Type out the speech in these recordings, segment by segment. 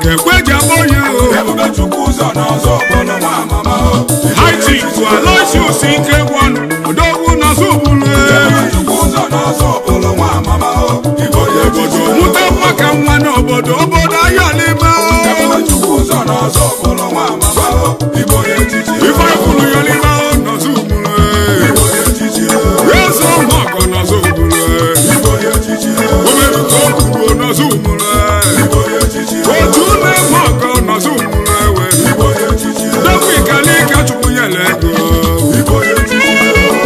ka ekwe ji akpọ onye o ebube chukwu ụzọ n'ọzọ bụrụ nwa amama o haiti bụ aloysius ike gwọnụ odogwu n'ọzọ bụrụ ebube chukwu ụzọ n'ọzọ bụrụ nwa amama o igbo ya echichi mụta nwa ka nwa n'obodo obodo ayọlịma ebube chukwu ụzọ n'ọzọ bụrụ nwa amama o igbo ya echichi ife kwuru yọlịma n'ọzọ bụrụ igbo ya echichi eze ụmụ ọgọ n'ọzọ bụrụ igbo ya echichi omeruka okwuru n'ọzọ bụrụ igbo ya echichi otu na-eme ọgọ n'ọzọ bụrụ ewe igbo ya echichi dọkwa ikalika chukwu nyere ego igbo ya echichi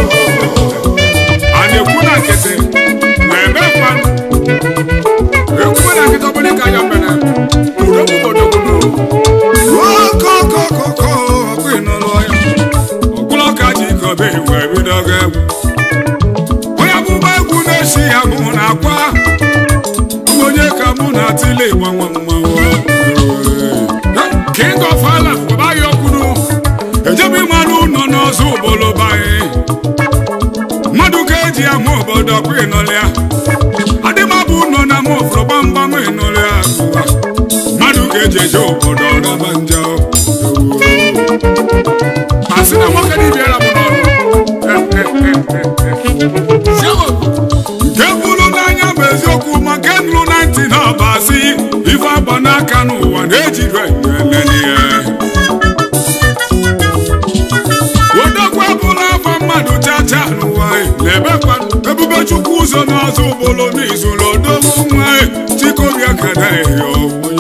a na-ekwu na nkịtị na-eme mmanụ ekwu na nkịtị ọbụla ka ya mere okokokokoko ọkụ ịnụlụ ya ọkwụlọ ka ji ikobe wee bido ga egwu onye amụma egwu na-esi ya mụ na akwa bụ onye ka mụ na atịle gbanwe mmanwụ king of ala ọbaghị okwuru ejebe ịmalụ ụlọ n'ọzọ ụbọlụ banyị mmadụ ka eji ama obodo ọkwa ịnụlịa adịmabụ nọ na ama ofụrụ gbamgbam ịnụlịa mmadụ ka eji eje obodo ọraba njọ asị na nwoke dịbịara m n'ọrụ nke bụrụ n'anya bụ eziokwu ma nke nụrụ na ntị na ọba asị ife agba n'aka n'ụwa na-ejiri elele ya odogwu abụla afọ mmadụ chacha n'ụwa na-ebekwa ebube chukwu ụzọ n'ọzọ ụbụlụ n'izuru odogwu nwa chikobia kada eyo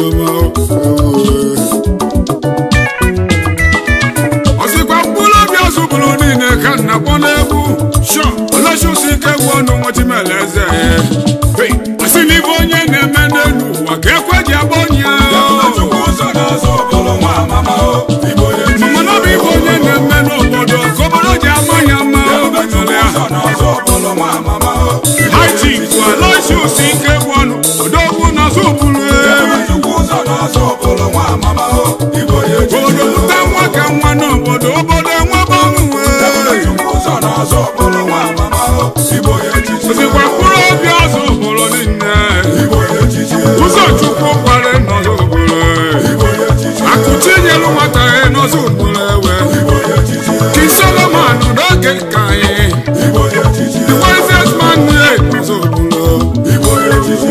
ọsịkwa mkpụrụ obi ọzụbụrụ niile ka nna kpọ n'egwu shọ ọlọchụsi ike gwu ọnụ nwachimele eze Hey, asị n'ibe onye na-eme n'elu ụwa ka ekwe ji agba onye ebube chukwu ụzọ n'ọzọ bụrụ nwa amama o igbo ya echichi mama na ọ bụ ibe onye na-eme n'obodo ka obodo ji ama ya mma ebube chukwu ụzọ n'ọzọ bụrụ nwa amama o haiti bụ aloysius ike gwu ọnụ odogwu n'ọzọ ụbụrụ ebube chukwu ụzọ n'ọzọ bụrụ nwa amama o igbo ya echichi obodo lụta nwa ka nwa n'obodo obodo enwebe ebube ọnwụnwe chukwu ụzọ n'ọzọ bụrụ nwa amama o igbo ya echichi ozikwa mkpụrụ obi ọzọ ụbụrụ niile igbo ya echichi ụzọ chukwu kware n'ọzọ ụbụrụ igbo ya echichi akụchi nyelu nwata ya n'ọzọ ụbụrụ ewe igbo ya echichi king solomon n'oge nke anyị igbo ya echichi the wisest man ye n'ọzọ ụbụrụ igbo ya echichi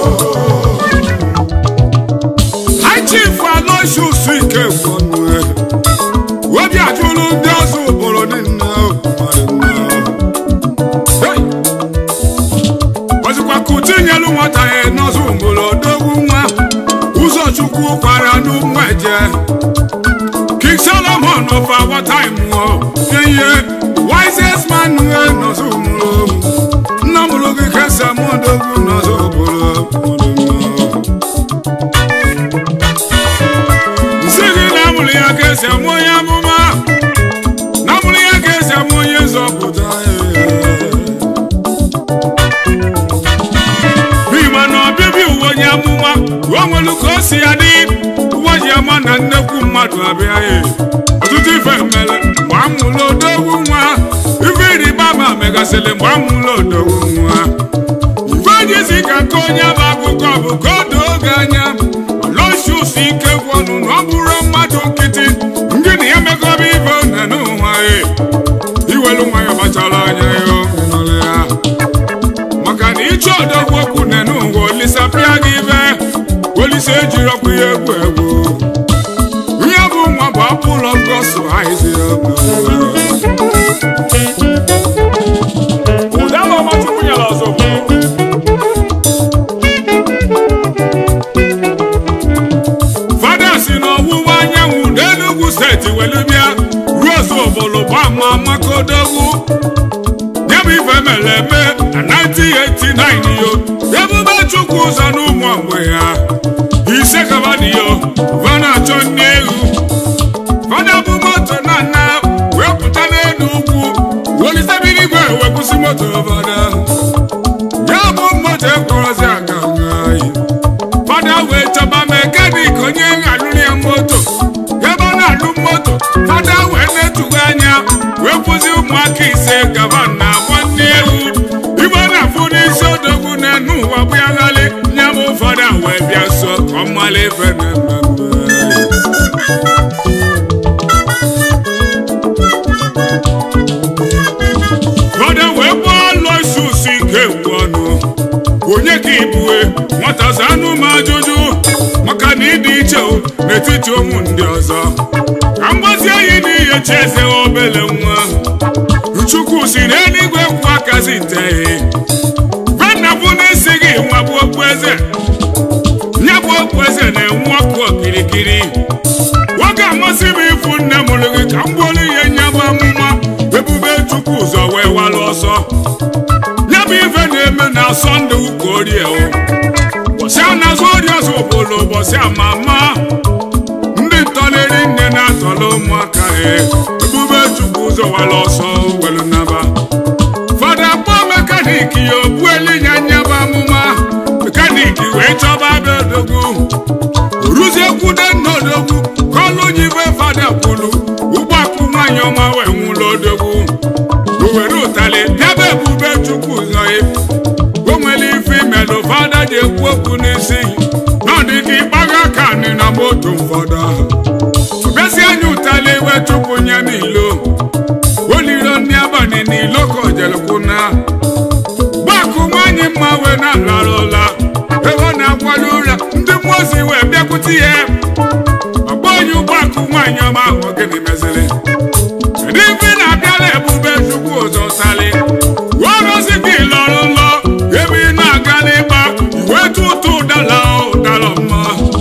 high chief aloysius ike gwọnụ obi ajụrụ ndị ọzọ ụbụrụ niile Hey! ọzịkwa kụchi nyelu nwata ya n'ọzọ ụbụrụ odogwu nwa ụzọ chukwu kwara n'ụmụ eje king solomon of our time o ihe wisest man ye n'ọzọ ụbụrụ nna mụrụ gị kesa m odogwu n'ọzọ ụbụrụ nsị gị na amụrụ ya ka esi amụ onye amụma na amụrụ ya ka esi amụ onye nzọpụta n'ime na ọbịbịa uwe onye amụma o nwere ka o si ya dị ụwa ji ama na nnekwu mmadụ abịa ya ọtụtụ ife mere mgbe amụrụ odogwu nwa ife ịrịba ama megasịrị mgbe amụrụ odogwu nwa ife jizi ka nke onye bụ akụkọ bụ ka o doo oge anya Aloysius ike gwọnụ na ọ bụrụ mmadụ nkịtị ndị na ya mekọba ibe one n'ụwa ya iwelu nwa ya gbachara anya ya ịnọrọ ya maka na ịchọ odogwu okwu ne n'ụwa olisapịa gị ibe olise ejiri ọkụ ya egwu egwu ihe bụ nwa bụ apụlọ gosu haizi ụda ma ọmachukwu nyere ọzọ bụ fada si n'ọwụwa anyanwụ n'enugwu steeti welu bịa ruo osobolo gbama makodogwu ya bụ ife mere eme na 1989 yo ebube chukwu ụzọ n'ụmụ mgbe ya ise kabadiyo vana achọ nne ewu fada bụ moto na nna wee pụta n'elu ugwu welisebiri igwe wee kwụsị moto fada ya bụ moto ekporozi aga ngayi fada wee chọba mekanik onye alụrụ ya moto ebe ọ na-alụ moto fada wee na-etughe anya wee kwụzi ụmụaka ise gaba na nwanne ewu ibe ọ na-afụ n'isi odogwu na-enu ụwa bụ ya ghali nya bụ fada wee bịa so ka ọ mala ife na-eme nwata zanụ m ajụjụ maka na ịdị iche o n'etiti ụmụ ndị ọzọ ka mgbazi anyị n'ihe chi eze obele nwa chukwu si n'eluigwe kwụ akazi nteghi venna bụ n'isi gị nwa bụ okpueze ya bụ okpueze na-enwu ọkụ okirikiri nwoke amasị m ịfụ nne mụrụ gị ka m gbuolu ihe nye bụ amụma ebube chukwu ụzọ wee walụ ọsọ ya bụ ife na-eme na sọnde ụka orie o ụbọchị a na-azụ ori ọzọ obodo ụbọchị ama ama ndị ntọleri nne na-atọrọ ụmụaka ha ebube chukwu ụzọ wala ọsọ welu naba fada kpọọ mekaniki ya obueli nya nyaba amụma mekaniki wee chọba abịa odogwu ruzie kwude nna odogwu ka ọlụ nyibe fada kwulu ụgbọakụ nwaanyị ọma wee nwụrụ odogwu o were ụtalị bịaba ebube chukwu ụzọ ya o nwere ife imelụ fada ji ekwu okwu n'isi na ọdịka ịgbaga aka nị na moto ụfọdụ ahụ ọbịazi anya ụtalị wee chụpụ nye n'ilo oliro ndị abalị n'ilo ka ojelkwuna gbakụ nwaanyị mma wee na-alara ụla ebe ọ na-akwado ụra ndị mmụọ ozi wee bịakwute ya ọgba onye ụgbọakụ nwaanyị ọma ahụ gịnị meziri kedu ife ị na-abịala ebube chukwu ụzọ tali werozi gị lọrọ nlọ ebe ị na-aga n'ịgba iwe tụtụ ụdala ụdala mma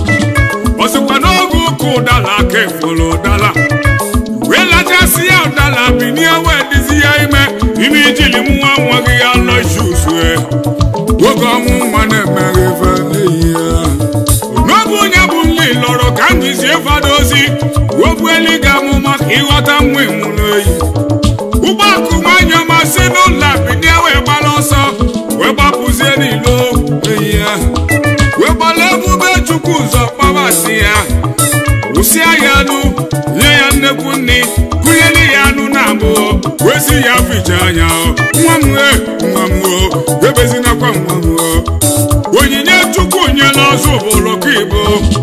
ọsịkwa n'oge ụka ụdala aka efolo ụdala wee lachasị ya ụdala binie wee dizi ya ime ime ijili nwa nwa gị ya lọ ishusue oge ọnwụ nwa na-emeghe ife n'ihi ya n'oge onye bụ nli lọrọ ka m jizie fada ozi wogbueli ga amụma ka ịghọta nwa ịnwụ n'oyi ụgbọakụ nwanyị ọma si n'ụlọ binie wee gbara ọsọ wee gbapụzie n'ilo ehi ya wee gbara ebube chukwu ụzọ kpabasị ya wụsịa ya anụ nye ya nnekwu nni kụnyere ya anụ na abụọ wee si ya ficha anya nwa m e nwa m o ebezinakwa nwa m o onyinye chukwu nyela ọzọ obodo ka ibo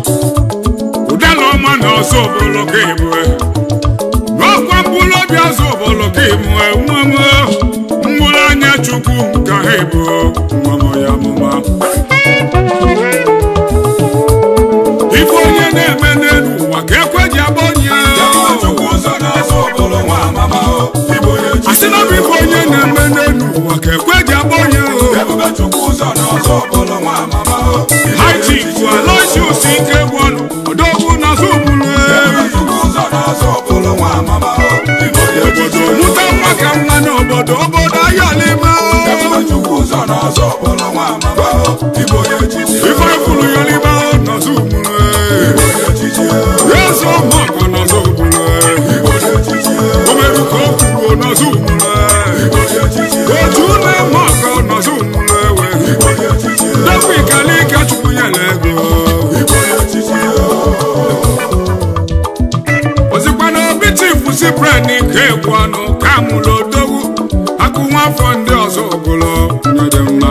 ụdala ọma na ọzọ obodo ka ibo n'ọkwa mkpụrụ obi azụ obodo ka ibo nwa m mkpụrụ anya chukwu ka ha ibo nwa m ya mụma ife onye na-eme n'elu ụwa ka ekwe ji agba onye asị na ọ bụ ife onye na-eme n'elu ụwa ka ekwe ji agba onye haitifu aloisius ike gwọnụ odogwu na zụbulu obodo mụta nwa ka nwa n'obodo obodo ayọlima ife ifuru yọlima nọzụbulu eze ọmọgọ nọzụbulu omeruka okwuruo nọzụbulu otu na-eme ọgọ nọzụbulu ewe dọkwa ikalika chukwu nyere ego ozikwa na obi chifu si bred nke egwu ọnụ ka mụrụ odogwu akụ nwa afọ ndị ọzọ ogolo nyere mma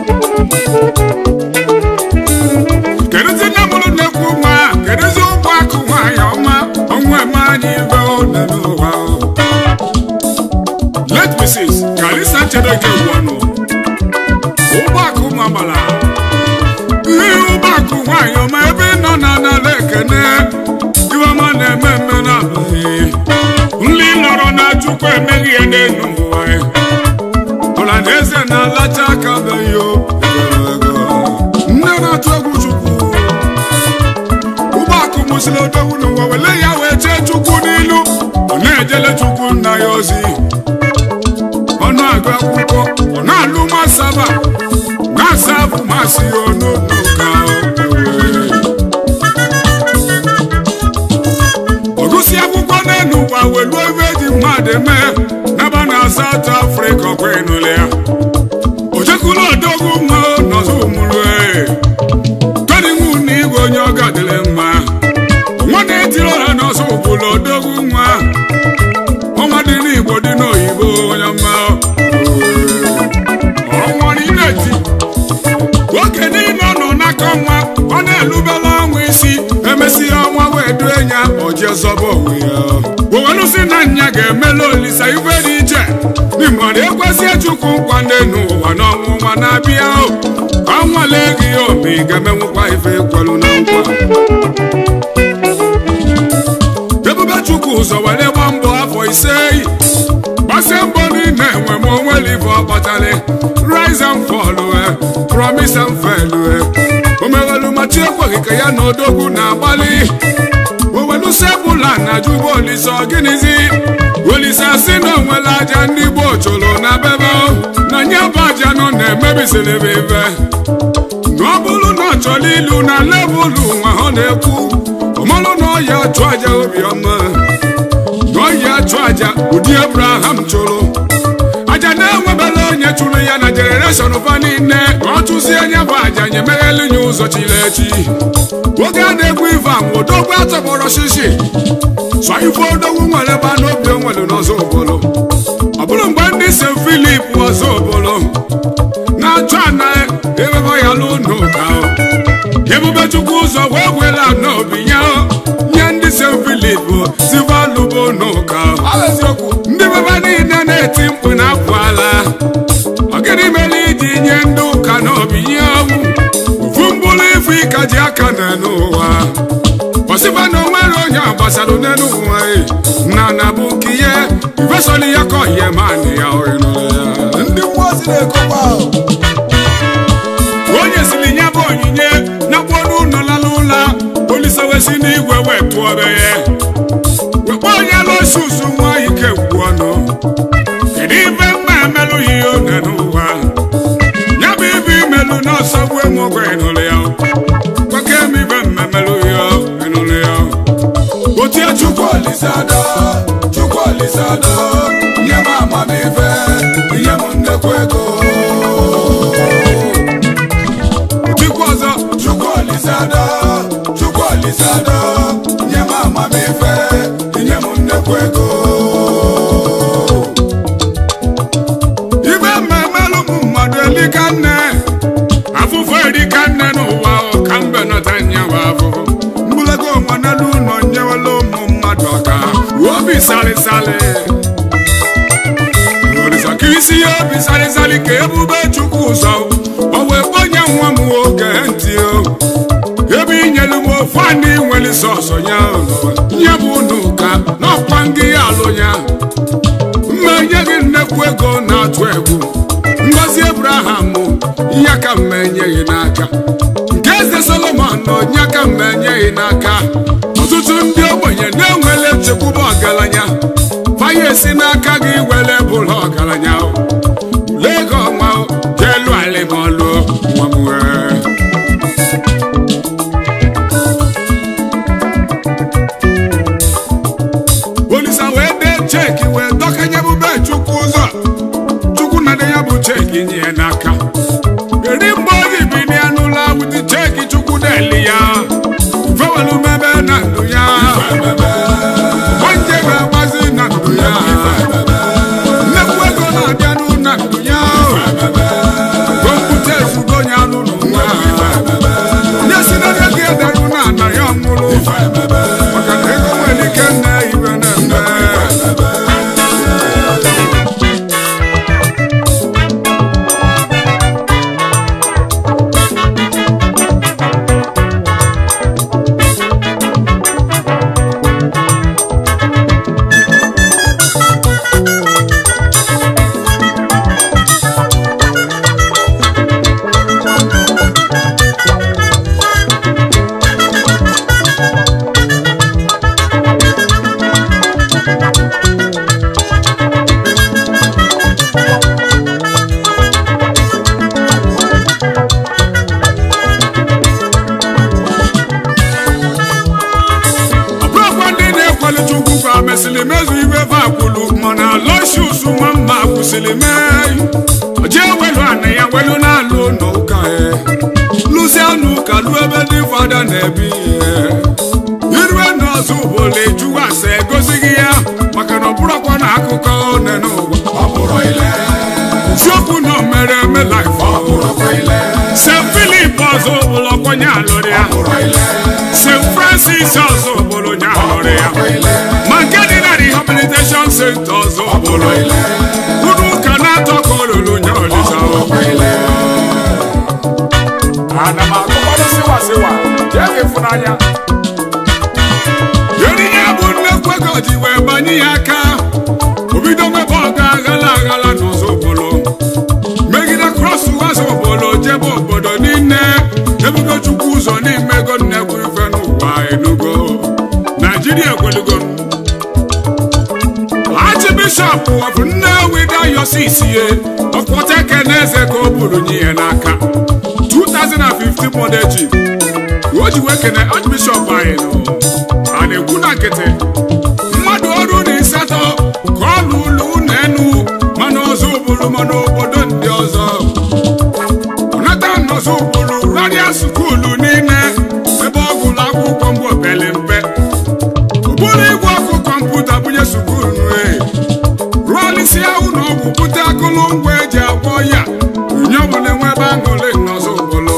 kedụzi nne mụrụ na-ekwu nwa kedụzi ụgbọ akụ nwaanyị ọma ọnwa eme anyị ibe one n'ụwa let mrs kalisa nchedoke egwu ọnụ ụgbọ akụ mabala ihe ụgbọakụ nwaanyị ọma ebe ị nọ na n'ala ekene iwema na-eme mme na abụghị nli nọrọ na chukwu emeghị ihe n'elu ụwa ọla na eze na-alacha aka beghị o nne na-atụ egwu chukwu ụgbọakụ mụsịrị odogwu n'ụwa wele ya wee chee chukwu n'ilu ọ na-ejele chukwu nna ya ozi ọ na-agụ akwụkwọ ọ na-alụ masaba na-asa abụ masị ya ọnụnụ ka ọgụsị akwụkwọ n'elu ụwa weluo ebe eji mmadụ mee n'aba na South Africa ọkwa ịnụle ya ojekwula odogwu nwa nọzọ ụmụrụ tọdịnwu na igwe onye ọ gadịrị mma nwa na-etiri ọha n'ọzọ ụbụla odogwu nwa ọnwa dị n'Igbo dị n'oyibo onye mma ọnwa n'ineti oge niile ọ nọ n'aka ọnwa ọ na-elubela ọnwa isi emesịa ọnwa wee due ya oje zọba onwe ya owelusi na nya ga-emela olisa ife dị iche n'ịmara ekwesie chukwu nkwa ndị n'ụwa n'ọnwụ nwa na-abịa ka ọ nwale gị o ma ị ga-emenwukwa ife kwelu na nkwa ebube chukwu ụzọ were gba mbọ afọ ise gbasie mbọ niile enwe ma onwere ife ọ kpatara rise and fall eh, promise and fail eh. o meghelu ma chi ekweghị ka ya na odogwu na-agbalị owelusebụla na juba olise gịnịzi olise asị na onwere aja ndị gboo chụrụ na bebe na nye bụ aja nọ na-emebisiri ife na ọ bụrụ na ọ chọrọ ilu na levụlụ nwa ọ na-ekwu ọmalụ na ọya achụ aja obiọma na ọya achụ aja ụdị abraham chụrụ aja na-enwebela onye chụrụ ya na jenereshọn fa niile ka ọ chụzie anya bụ aja nye meghelu ya ụzọ chiri echi oge a na-egwu ife anwụ odogwu atọgbọrọ shishi sọ ife odogwu nwere ebe n'obi onwere n'ọzọ obodo ọ bụrụ mgbe ndị se filip ọzọ obodo na-achọ ana ewebe ya n'ụlọ ebube chukwu ụzọ wee wela n'obi ya nye ndị se filip sivalubo n'ụka ndị bebe niile na-eti mkpu na apụ ala ọgịnị mere iji nye ndị ụka n'obi ya ofu mkpụrụ ife ịka ji aka na n'ụwa ọsịba na onwere onye gbasara n'elu ụwa na na bụ nke ihe ifesọli ya ka ọhịa ma nị ya ọhịnụrụ ya ndị mmụọ si na-ekokwa ahụ onye siri ya bụ onyinye nakwa ọnụ ụlọ lala ụla olise wesi n'igwe wee tụọ be ya wekwa onye lọsusu nwa ike gwu ọnụ kedu ife mma emelụghị ihe oge n'ụwa ya bụ ibe imelụ n'ọsọ gbuo mụgwọ ịnụrụ ya kwake m ibe mmemelụghị ya ịnụrụ ya otie chukwu chukwu olisado chukwu olisado nye m amamife nye m nnekwu ego chukwu ọzọ chukwu olisado chukwu olisado nye m amamife nye m nnekwu ego ibe mmemelụ m mmadụ elika nne afụfụ erika nne n'ụwa ọka mbe nọta nyewa afụfụ mgbulago onwe n'elu ụlọ nyewela ụmụ mmadụ ọka obi salịsalị olisa ka isi ya obi salịsalị ka ebube chukwu ụzọ o wee kponye nwa m nwoke ntị o ebe inyelu m ofu anị nwere sọsọ ya nye bụ n'ụka n'ọkwa ngị ya alụ ya mma nye gị nnekwu ego na-atụ egwu ngozi ebraham ya ka mma enyeghị n'aka nke eze solomon na onye ka mma enyeghị n'aka ọtụtụ ndị ogbenye na-enwele nchekwube ọgaranya faya esi n'aka gị were bụrụ ọgaranya ule ego ọnwa jelu alịmọlụ nwa m wee olisa wee dee cheki wee dọkanye bube chukwu ụzọ chukwu na ya bụ cheki nye ya n'aka eri mgbe oyi bilie n'ụlọ wụdị cheki chukwu deli ya fewelu mebe na ndụ ya onye ga-agbazi na ndụ ya nnekwu ego na-abịa n'ụ na ndụ ya kompụta ezugo ya n'ụlọ nwa onye si na ego gị ederu na ana ya ọmụrụ maka na ego nwere ike nne ibe na-eme ọbụrụkwa ndị na-ekwelu chukwu ka mesịrị mezu ibe vakwulu mana lọshus nwa mma kwụsịrị mee oje welu ana ya welu na-alụ n'ụka lụzie n'ụka lụ ebe ndị fada na-ebi ihe irue n'ọzọ ụbọla ejuwa asa egosighị ya maka na ọbụrụkwa na akụkọ one n'ụwa ọ bụrụ ile siokwu na o mere eme laif ọ bụrụkwa ile se filip ọzọ ụbụla ọkwanye alụrụ ya bụrụ ile st francis ọzọ ụbụla onye alụrụ ya ma nke dị na rehabilitation center ọzọ ụbụla ụlọ ụka na-atọ ka olulu nye olisa bụrụkwa ile ana m agụkwanụ siwa siwa jee ka ịfụnanya onyinye bụ nnekwu ego ji wee banye ya aka obido mebe ọga aghala aghala n'ụzọ obodo megide kros ụzọ obodo jebe obodo niile ebugo chukwu ụzọ n'ime ego nnekwu ife n'ụwa enugo naijiria ekwelugo Archbishop of Nnewi Diocese ye ọkwọta ekene eze ka o buru nye ya n'aka 2015 model jeep o ji wee kene Archbishop anyị nọ a na-ekwu na nkịtị mmadụ ọrụ na ịsatọ ka ọ lụlụ ụlọ enu mana ọzọ ụbụrụ mana obodo ndị ọzọ ọnata nọzọ ụbụrụ radia skuulu niile ebe ọ gụrụ akwụkwọ mgbe opele mpe ụbụrụ igwe ọkụ kọmputa bunye skuulu e rụọlisia ụlọ ọgwụ bute akụlụngwa eji agwọ ya onye ọbụla enwe ebe aṅụrị n'ọzọ ụbụrụ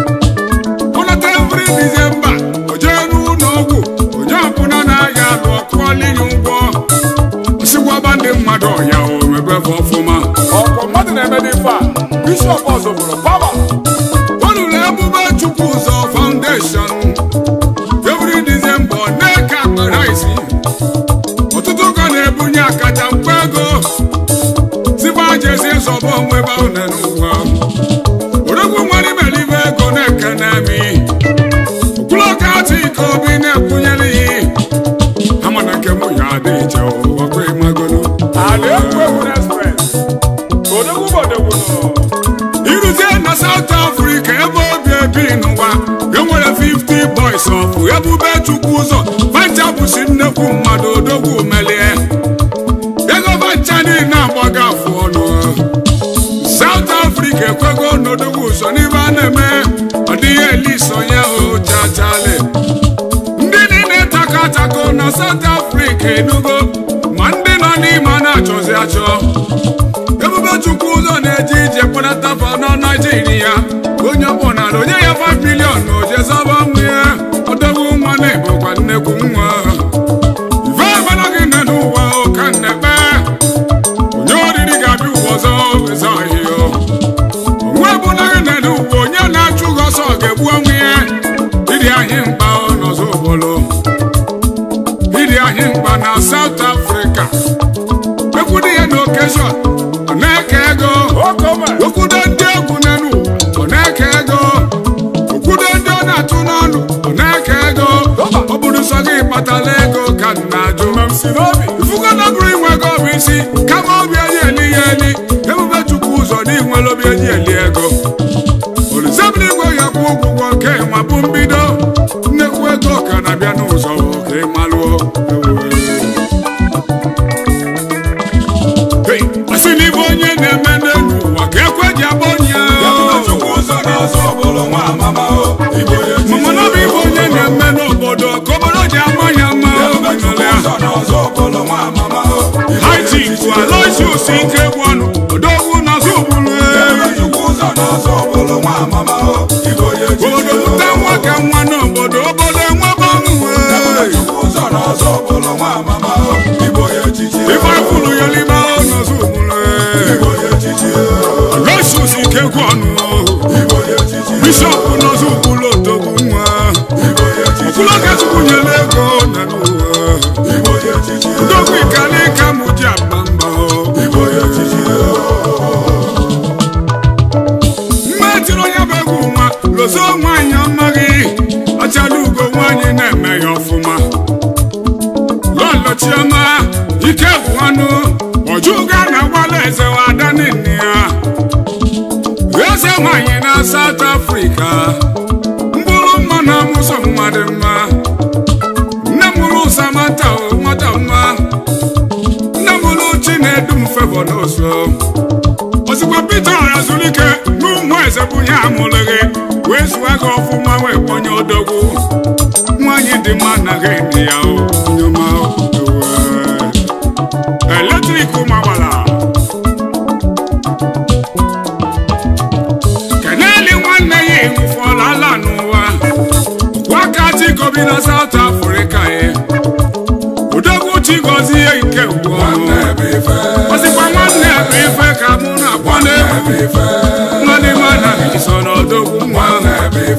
ọnata evri dizemba o jee n'ụlọ ọgwụ onye ọbụla na-aya alụ ọkụọla inye ụgwọ osigwaba ndị mmadụ ọya o mebefe ọfụma ọkwa mmadụ na-eme n'ife a bishọp ọzọ bụrụ pama olulu ebube chukwu ụzọ faundeshọn evri dizemba ọ na-eke akpara isi ọtụtụ ụka na-ebunye akacha mkpa ego tiba jezi zọba onwe ebe ahụ na n'ụwa oregwu nwere imelibe ego na-eke na-emi okwulọka atụ ike obi na-ekwunyere ihe ama na nke mụ ya adị iche ọkwa ịmagolo ala egwu egwu express odogwu bodogwu nọ iruzie na South Africa ebe obi ebi n'ụwa enwere 50 boys of ebube chukwu ụzọ vancha bụsi nnekwu mmadụ odogwu melie ego vancha niile agbaga afụ ọnụ South Africa ekwego n'odogwu ụzọ n'ibe a na-eme ọ dịghị eliso ya hụ chachale ndị niile tako atako na South Africa enugo ma ndị nọ n'ime a na-achọzi achọ ebube chukwu ụzọ na-eje ije kpọnatafa na naijiria onye ọbụnala onye ya 5 milion na ojezaba nwa ya ọdọgbu nwa na-ebukwa nnekwu nwa ife ebela gị nne n'ụwa ụka nnekpe onye oriri ga-abịa ụwa ọzọ eze ọhịa onwe ebula gị nne n'ụwa onye na-achụ gị ọsọ ga-egbu onwe ya ịdị anyị mkpa n'ọzọ obodo ịdị anyị mkpa na South Africa ekwudo ya na okeshọn ọ na-eke ego okome okwudo ndị egwu n'elu ọ na-eke ego okwudo ndị ọ na-atụ n'ọnụ ọ na-eke ego ọ bụrụ sọ gị kpatara ego ka m na-ajụ si n'obi ifugo na bụrụ inwe ego bụ isi kama obi enyi eli ya eli ebube chukwu ụzọ na inwere obi enyi eli ego olizebụl igwe ya kwụ ụgwọ nke ma bụ mbido nnekwu ego ka na-abịa n'ụzọ ka ị malụọ Hey, asị n'ibe onye na-eme n'elu ụwa ka ekwe ji agba onye Ebube chukwu ụzọ n'ọzọ ụbụrụ nwa amama o Igbo ya echichi mama na bụ ibe onye na-eme n'obodo ka obodo ji ama ya mma Ebube chukwu ụzọ n'ọzọ ụbụrụ nwa amama o Igbo ya haiti echichi bụ aloisius ike bụ ọnụ odogwu n'azụ ụbụrụ Ebube chukwu ụzọ n'ọzọ ụbụrụ nwa amama o Igbo ya echichi obodo pụta nwa ka nwa n'obodo obodo enwebe ọṅụ Ebube chukwu ụzọ n'ọzọ ụbụrụ nwa amama o Igbo ya echichi ife fụrụ ya n'ime n'azụ ụbụrụ Igbo ya echichi aloisius ike bụ ọnụ Igbo ya echichi bishọp n'azụ ụbụrụ odogwu nwa Igbo ya echichi ọkwụlọka chukwu nyere ego na n'ụwa Igbo ya echichi odogwu ikali ka mụ ji agba mba Igbo ya echichi mma tiri onye bụ egwu nwa lozo nwaanyị amaghị achala ugo nwaanyị na-eme ya ọfụma lọlọ chioma ike bụ anụ ọjụga na agbala eze wa ada nne ya eze nwaanyị na South Africa mkpụrụ mma na amụsọ mmadụ mma nne mụrụ Samantha o nwata mma nne mụrụ Chinedu mfevọ n'ụzọ ozugbo Peter Arazulike n'ụmụ eze bụ ya amụlụghị wee zụọ gị ọfụma wee kpọnye odogwu nwaanyị dị mma anaghị eme ya o nyoma eletrik magbara keneli nwanne ya enwufọla ala n'ụwa gwaka chikobi na South Africa ye odogwu chigozie nke ugwu Nwanne bụ ife ọsịkwa nwanne bụ ife ka mụ na-akpọ n'egwu Nwanne bụ ife nwanne m anaghị so n'odogwu nwa Nwanne bụ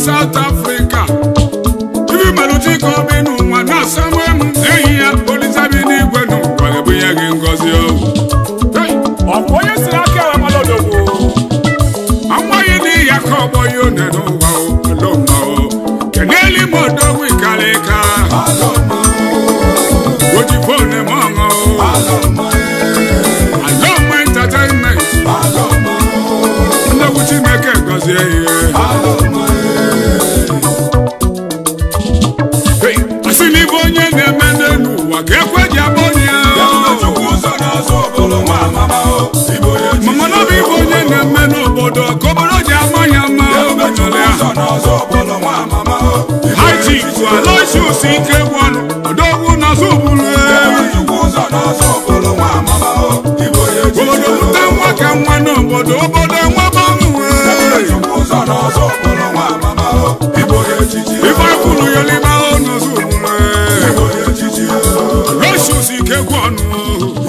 South Africa ibi melụchi ka ọ bi n'ụwa na-asanwe m enyi ya olisabi n'igwe n'ụwa ga-ebunye gị ngọzi o Hey! Ọ bụ onye si n'aka enwe mmadụ odogwu. amaghị n'ihi ya ka ọgbọ ya one n'ụwa o alọma o keneli m odogwu ikalika oji fon m ọṅụ o alọma entertainment ndegwu chineke gọzie ihe Hey! asị n'ibe onye na-eme n'elu ụwa ka ekwe ji abụ onye ya mama na bụ ibe onye na-eme n'obodo ka obodo ji ama ya mma omenala ya haiti bụ aloisius ike gwọnụ odogwu n'azụ bụrụ obodo pụta nwa ka nwa n'obodo obodo enwebe ọṅụ ife kwuru ya liba n'azụ bụrụ aloisius ike gwọnụ